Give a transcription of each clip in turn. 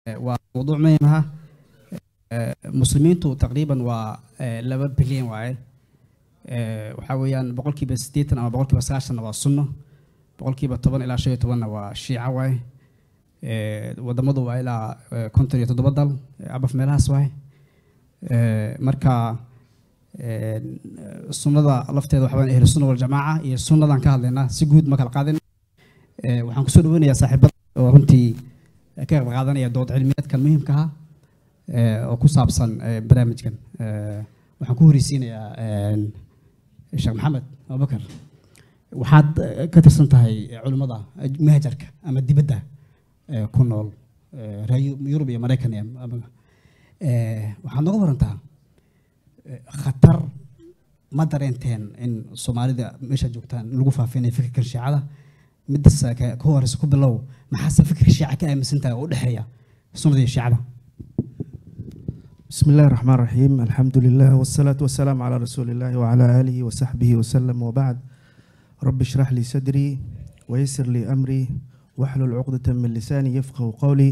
waa mawduuc muhiim ah Eh, muslimiintu taqriiban waa eh, laba bilyan waaye Eh, waxaa weeyaan boqolkiiba siddeetan ama boqolkiiba sagaashanna waa sunno boqolkiiba toban ilaa shan iyo tobanna waa shiica waaye Eh, wadamadu waa ilaa eh, konton iyo toddoba dal eh, abaf meelahaas waaye Eh, marka eh, sunnada lafteeda waxaa weeyaan ahlu sunna waljamaaca iyo sunnadan ka hadlaynaa si guud ma kala qaadin Eh, waxaan kusoo dhaweynayaa saaxiibada oo runtii ka qayb qaadanaya dood cilmiyeedkan muhiimka ah eh, oo ku saabsan eh, barnaamijkan Eh, waxaan ku horeysiinayaa eh, sheekh maxamed abubakar waxaad eh, ka tirsan tahay eh, culimmada eh, mahajarka ama dibadda eh, ku nool eh, reer Yu- yurub iyo maraykan iyo ama- eh, waxaad noga warantaa eh, khatar ma dareenteen in soomaalida meesha joogtaan lagu faafinayo fikirkan shiicada midas ka ka horeysa ku bilow maxaase fikirka shiica ka aaminsan tahay oo u dhexeeya sunnada iyo shiicada بسم الله الرحمن الرحيم الحمد لله والصلاة والسلام على رسول الله وعلى آله وصحبه وسلم وبعد رب اشرح لي صدري ويسر لي أمري واحلل عقدة من لساني يفقه قولي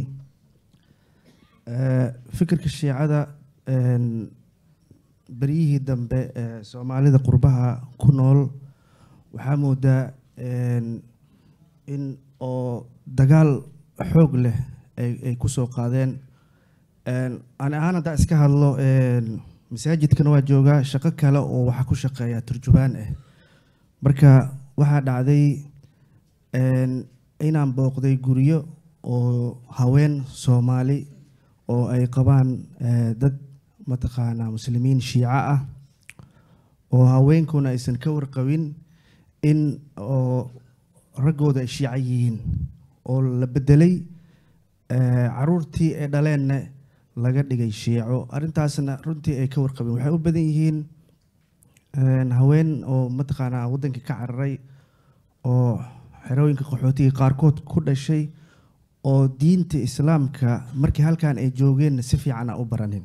آه، فكرك الشيعة آه، بريه دم سومالي قربها كنول وحامودا آه، إن أو دقال حوق له أي أي كسو قادين Een, ani ahaan haddaa iska hadlo een, masaajidkan waa joogaa shaqo kale oo waxaa ku shaqeeya turjubaan ah marka waxaa dhacday een, inaan booqday guryo oo haween soomaali oo ay qabaan eh, dad mataqaanaa muslimiin shiico ah oo haweenkuna aysan ka warqabin in oo raggooda ay shiico yihiin oo la bedelay eh, caruurtii ay dhaleenna laga dhigay shiico arrintaasna runtii ay ka warqabeen waxay u badan yihiin een, haween oo mataqaanaa waddankii ka cararay oo xerooyinka qaxootiga qaarkood ku dhashay oo diinta islaamka markii halkan ay joogeenna si fiican aan u baranin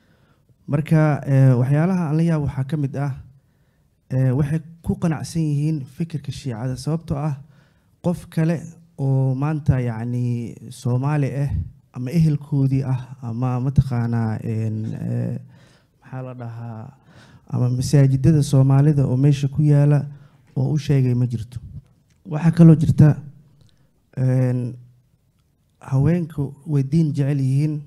marka eh, waxyaalaha aan la yaab waxaa ka mid ah eh, waxay ku qanacsan yihiin fikirka shiicada sababtoo ah qof kale oo maanta yacni soomaali ah ama ehelkoodii ah ama mataqaanaa een, eh, maxaa la dhahaa ama masaajidada soomaalida oo meesha ku yaala oo u sheegay ma jirto waxaa kaloo jirta een, haweenku way diin jecel yihiin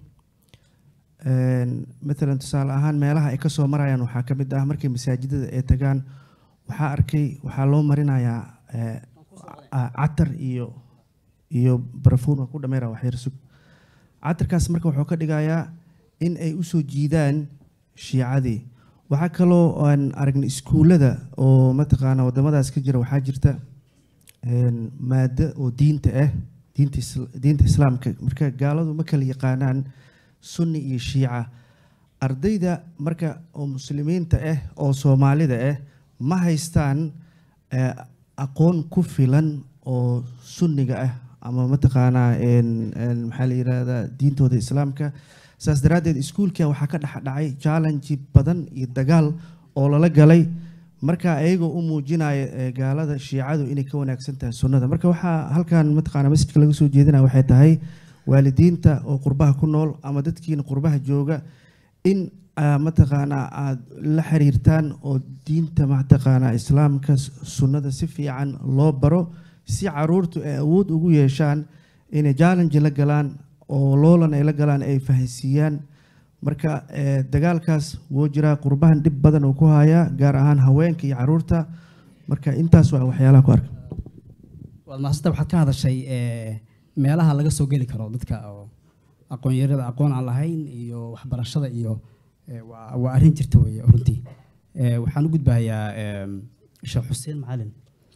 een, matalan tusaale ahaan meelaha ay kasoo marayaan waxaa ka mid ah markay masaajidada ay tagaan waxaa arkay waxaa loo marinayaa eh, a- catar iyo iyo barafuun waa ku dhameera waxyar sug catarkaas marka wuxuu ka dhigayaa in ay usoo jiidaan shiicadii waxaa kaloo aan aragnay iskuullada oo mataqaana wadamadaas ka jira waxaa jirta een, maado oo diinta ah diinta isla- diinta islaamka marka gaaladu ma kala yaqaanaan sunni iyo shiica ardayda marka oo muslimiinta ah oo soomaalida ah ma haystaan eh, aqoon ku filan oo sunniga ah ama mataqaanaa een- een maxaa la yidhahdaa diintooda islaamka saas daraaddeed iskuulka waxaa ka dhex dhacay challenge badan iyo dagaal oo lala galay marka ayagoo u muujinaya eh, gaalada shiicadu inay ka wanaagsan tahay sunnada marka waxaa halkan mataqaana masjidka laga soo jeedinaya waxay tahay waalidiinta oo qurbaha ku nool ama dadkiina qurbaha jooga in ah, mataqaanaa aada la xiriirtaan oo diinta mataqaanaa islaamka s- sunnada si fiican loo baro si caruurtu ay awood ugu yeeshaan inay challenge la galaan oo loolan ay la galaan ay fahansiiyaan marka eh, dagaalkaas wuu jiraa qurbahan dhib badan uu ku hayaa gaar ahaan haweenka iyo caruurta marka intaas waa waxyaalaha ku arka waad maasanta waxaad ka hadashay eh, meelaha laga soo geli karo dadka oo aqoon-yarada aqoon aan lahayn iyo waxbarashada iyo eh, waa waa arrin jirta weeye runtii Eh, waxaan u gudbahayaa em, sheekh xuseen macalin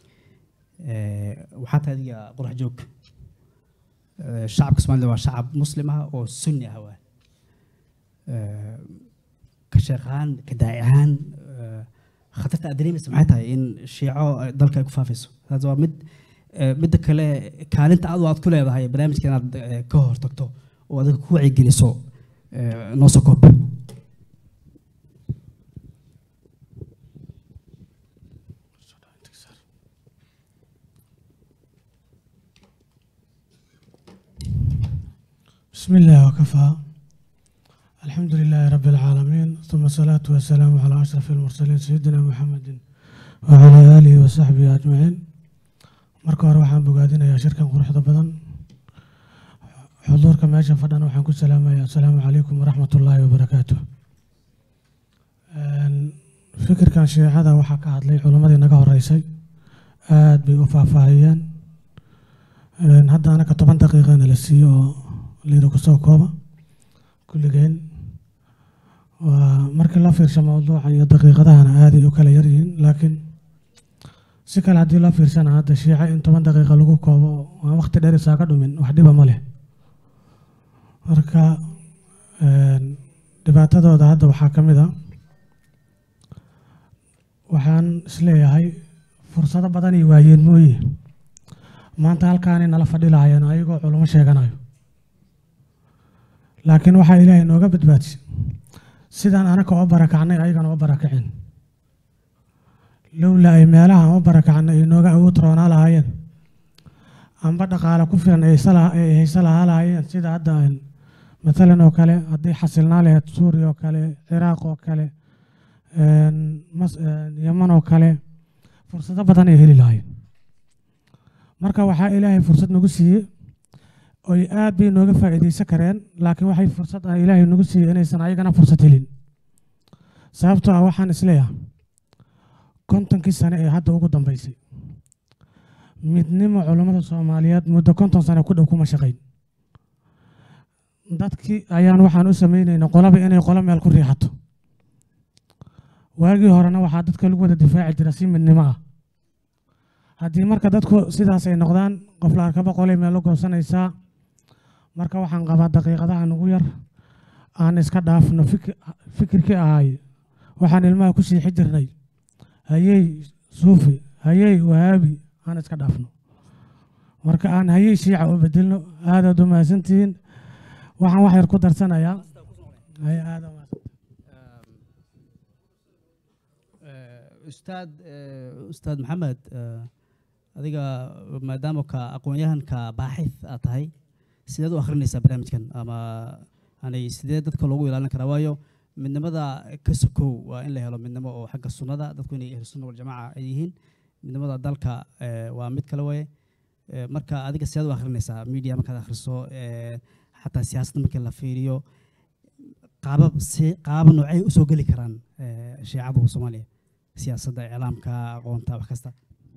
Eh, waxaa tahay adiga qurax joog Eh, shacabka soomaalida waa shacab muslim ah oo sunni ah waa Eh, ka sheekh ahaan ka daaci ahaan eh, khatarta aad dareemaysa maxay tahay in shiico ay dalka ay ku faafayso taas waa mid eh, midda kale kaalinta adu aad ku leedahay barnaamijka inaad eh, ka hortagto oo adiga ku wacyigeliso eh, noo soo koob بسم بسم الله وكفى الحمد لله رب العالمين ثم الصلاة والسلام على أشرف المرسلين سيدنا محمد وعلى آله وصحبه أجمعين marka hore waxaan bogaadinayaa shirkan quruxda badan xuduurka meesha fadhana waxaan ku salaamayaa asalaamu calaykum waraxmat ullaahi wabarakaatu fikirkan shiicada waxaa ka hadlay culimmadii naga horeysay aad bay u faahfaahiyeen hadda anaka toban daqiiqana la siiyo oo liida kusoo kooba kulligeen waa markii la fiirsho mawduucan iyo daqiiqadahana aaday u kala yaryihiin laakiin si kale haddii loo fiirsana hadda shiica in toban daqiiqa lagu koobo aan waqti dheer isaa ka dhumin wax dhiba ma leh marka dhibaatadooda hadda waxaa ka mid a waxaan isleeyahay fursado badan ay waayeen mooye maanta halkaanay nala fadhi lahaayeen ayagoo culamo sheeganayo laakiin waxaa ilaahay nooga badbaadisay sidaan anaka oo barakacnay ayagana oo barakaceen lowla ay meelaha oo barakacnay ay nooga awood roonaa lahaayeen amba dhaqaale ku filan ay haysa lahaa lahaayeen sida hadda matalan oo kale haddii xasilnaa lahayd suuriya oo kale ciraaq oo kale yaman oo kale fursado badan ay heli lahaayeen marka waxaa ilaahay fursad nagu siiyey oy aad bay nooga faa'iidaysan kareen laakiin waxay fursad ah ilaahay nagu siiyey inaysan ayagana fursad helin sababtoo ah waxaan isleeyahay kontonkii sane ee hadda ugu dambeysay midnimo culammada soomaaliyeed muddo konton sane ku dhow kuma shaqayn dadkii ayaan waxaan u samaynaynaa qolaba inay qolo meel ku riixato waagii horena waxaa dadka lagu wada difaaci jira si midnimo ah haddii marka dadku sidaas ay noqdaan qof la arkaba qolay meel la goosanaysaa marka waxaan qabaa daqiiqadaha nagu yar aan iska dhaafno fikirkii ahay waxaan ilmaha ku siixi jirnay hayey suufi hayey wahaabi aan iska dhaafno marka aan hayey shiica u bedelno aadaad u mahadsantihiin waxaan wax yar ku darsanayaa ustaad ustaad maxamed adiga maadaama ka aqoon-yahanka baaxith aad tahay sideed u akhrinaysaa barnaamijkan ama yani sidee dadka loogu ilaalin karaa waayo midnimada ka sokow waa in la helo midnimo oo xagga sunnada dadku inay ahlu sunna waljamaaca ay yihiin midnimada dalka waa mid kale waye marka adiga sideed u akhrinaysaa media markaad akhriso xataa siyaasadda markii la fiiriyo qaabab si qaabab noocay usoo geli karaan shiicadu soomaaliya siyaasadda iclaamka aqoonta wax kasta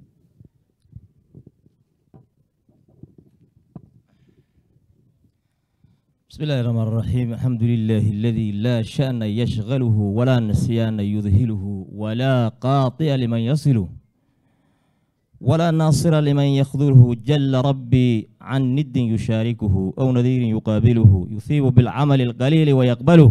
بسم الله الرحمن الرحيم الحمد لله الذي لا شأن يشغله ولا نسيان يذهله ولا قاطع لمن يصله ولا ناصر لمن يخذله جل ربي عن ند يشاركه أو نذير يقابله يثيب بالعمل القليل ويقبله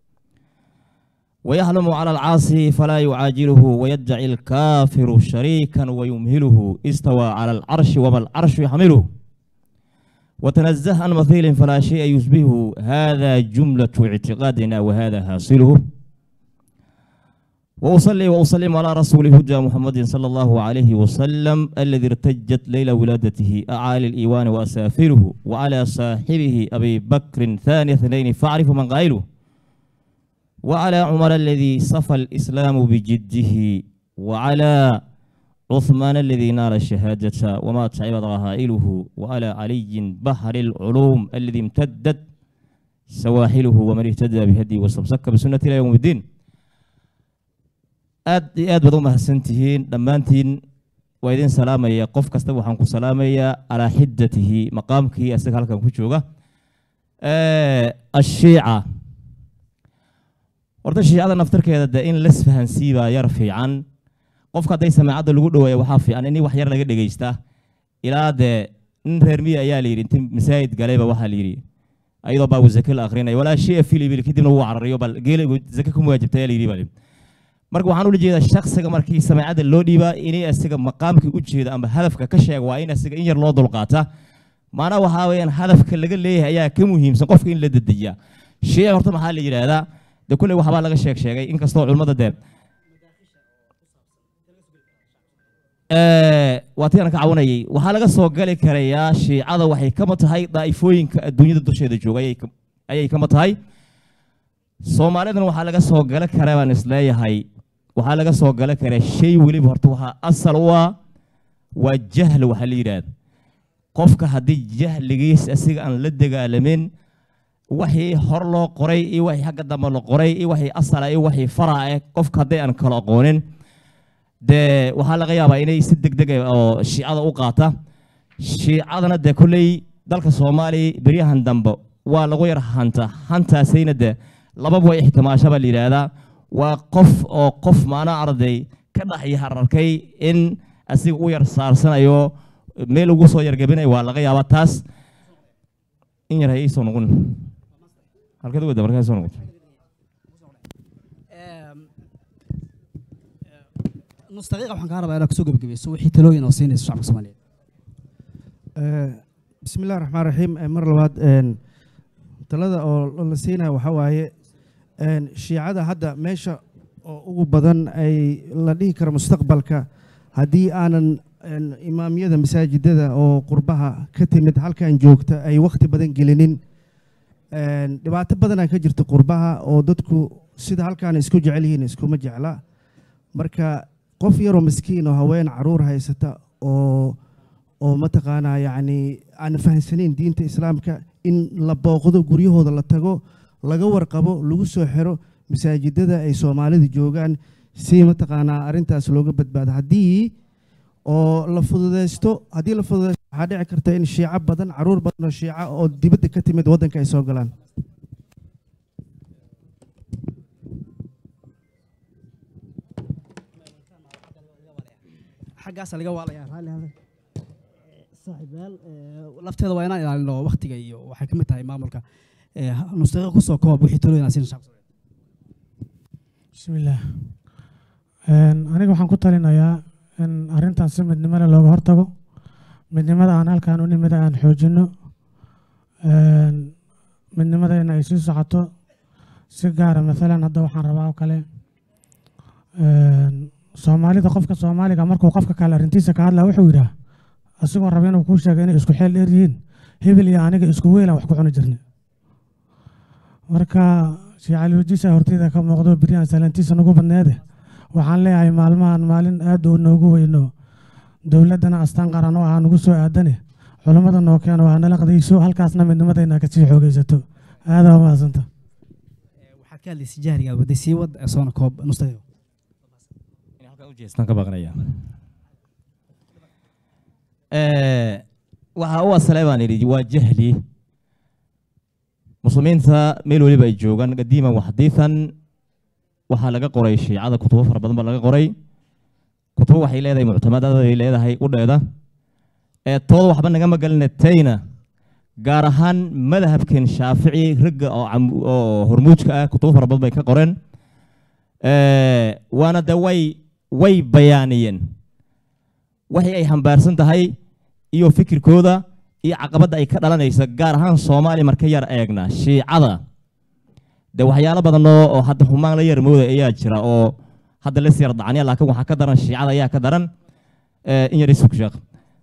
ويحلم على العاصي فلا يعاجله ويدعي الكافر شريكا ويمهله استوى على العرش وما العرش يحمله وتنزه عن مثيل فلا شيء يشبهه هذا جملة اعتقادنا وهذا حاصله وأصلي وأسلم على رسول الهدى محمد صلى الله عليه وسلم الذي ارتجت ليلة ولادته أعالي الإيوان وأسافره وعلى صاحبه أبي بكر ثاني اثنين فاعرف من قائله وعلى عمر الذي صفى الإسلام بجده وعلى عثمان الذي نال الشهادة وما تعب رهائله وعلى علي بحر العلوم الذي امتدت سواحله ومن اهتدى بهدي واستمسك بسنة إلى يوم الدين aad iyo aad baad u mahadsantihiin dhammaantiin waa idin salaamaya qof kasta waxaan ku salaamayaa calaa xiddatihi maqaamkii isaga halkan ku jooga ashiica horta shiicada naftarkeeda dee in las fahansiibaa yar fiican qofka hadday samaacadda lagu dhaweeya waxaa fiican in wax yar laga dhegeysta ilaa dee nin reer miya ayaa la yidhi inti masaajid galayba waxaa la yidhi ayadoo baa zake la akrinaya walaa shia filibil kadibna wuu carariyo bal geela zake ku muwaajibta ayaa la yidhi baa marka waxaan ula jeedaa shaksiga markii samaacadda loo dhiibaa inay asiga maqaamkii u jeeda ama hadafka ka sheega waa in asiga in yar loo dulqaata maanaa waxaa weeyaan hadafka laga leeyahay ayaa ka muhiimsan qofka in la dedejiyaa shiici horta maxaa la yidhaahdaa de kulley waxbaa laga sheeg sheegay inkastoo culimmada dee Eh, waa tii aan ka cawanayay waxaa laga soo gali karayaa shiicada waxay kama tahay daa'ifooyinka adduunyada dusheeda jooga ayay ka- ayay kama tahay soomaalidana waxaa laga soo gala karaa baan isleeyahay waxaa laga soo gala karaa shay weliba horta waxaa asal u ah waa jahl waxaa la yidhaahda qofka haddii jahligiis asiga aan la dagaalamin wixii hor loo qoray iyo wixii xagga dambe la qoray iyo wixii asala iyo wixii faraca eh qofka haddii aan kala aqoonin dee waxaa laga yaabaa inay si degdeg ah oo shiicada u qaata shiicadana dee kolley dalka soomaaliya beryahan dambe waa lagu yar hanta hantaasayna dee lababa way ixtimaasha baa la yidhaahdaa waa qof oo qof maana arday ka dhex yahararkay in asiga u yar saarsanayo meel ugu soo yargabinayo waa laga yaabaa taas in yar hay soo noqon halkeed u wada markaa soo noqoto nus daqiiqa waxaan kaa rabaa inaad kusoo gebagabayso wixii talooyin oo siinayso shacabka soomaaliyeed Eh, bismi illahi raxmaan raxiim Eh, mar labaad een, talada oo la siinaya waxaa waaye een, shiicada hadda meesha oo ugu badan ay la dhihi karo mustaqbalka haddii aanan een, imaamyada masaajidada oo qurbaha ka timid halkan joogta ay wakhti badan gelinin een, dhibaato badanaa ka jirta qurbaha oo dadku sida halkaan isku jecel yihiin iskuma jecla marka qof yaroo miskiin oo haween caruur haysata oo oo mataqaanaa yacni aan fahamsanayn diinta islaamka in la booqdo guryahooda la tago laga warqabo lagu soo xiro masaajidada ay soomaalida joogaan si mataqaanaa arrintaas looga badbaado haddii oo la fududeysto haddii la fududeysto waxaa dhici karta in shiico badan caruur badan oo shiica oo dibadda ka timid waddanka ay soo galaan xaggaasa laga waalaya raalli hada saaxiibayaal lafteeda waa inaan ilaalino waktiga iyo waxay ka mid tahay maamulka Eh, nus daqiiqa kusoo koob wixii talooyin aan siinayso shacabka soomaaliyeed bismillaah Een, aniga waxaan ku talinayaa in arrintan si midnimo leh looga hortago midnimada aan halkan u nimida aan xoojino Een, midnimadayna ay sii socoto si gaara maalan hadda waxaan rabaa oo kale een, soomaalida qofka soomaaliga markuu qofka kale arrintiisa ka hadlaa wuxuu yidhaah asigoo raba inuu kuu sheego inay isku xeel dheer yihiin hebel iyo aniga isku weelaan wax ku cuni jirnay marka shiicaliojiisa horteyda ka muuqdo beryahan salaantiisa nagu badneede waxaan leeyahay maalmahan maalin aad uu noogu weyno dowladdana astaan qaran oo ah nagu soo aadane culammada noo keeno waa nala qadayso halkaasna midnimadayna kasii xoogaysato aadaa u mahadsanta Eh, waxaad ka hadlaysay jahriga waday sii wad eh, soona koob nus daqiiqa inay halkan u jeestaan ka baqanaya Eh, waxa u asalay baan idhi waa jahli muslimiinta meel weliba ay joogaan qadiiman wa xadiidan waxaa laga qoray shiicada kutubo fara badan baa laga qoray kutubo waxay leedahay muctamadada ay leedahay udheeda ee tooda waxba nagama gelina tayna gaar ahaan madhabkan shaafici ragga oo cam- oo hormuudka ah kutubo fara badan bay ka qoreen Eh, waana de way way bayaaniyeen waxay ay hambaarsan tahay iyo fikirkooda iyo caqabadda ay ka dhalanaysa gaar ahaan soomaaliya marka yar eegna shiicada de waxyaalo badan oo oo hadda humaan la yar mooda ayaa jira oo hadda la siyar dacaniya laakiin waxaa ka daran shiicada ayaa ka daran Eh, in yar isug sheekh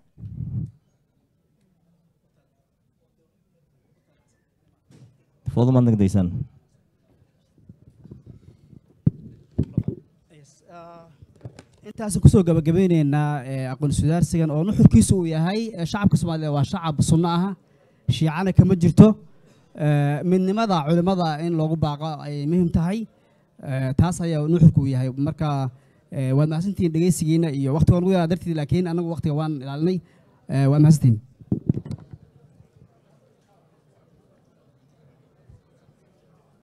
foodo maad nagdaysaan intaas kusoo gabagabeyneynaa eh, aqoon sudaarsigan oo nuxurkiisu uu yahay eh, shacabka soomaaliyeed waa shacab sunno aha shiicana kama jirto Eh, midnimada culimmada in loogu baaqo ay muhiim tahay Eh, taas ayaa nuxurku uu yahay marka eh, waad mahadsantihiin dhegeysigiina iyo waqtiga nugu yaraa darteed laakiin anagu waqtiga waan ilaalinay Eh, waad mahadsantihiin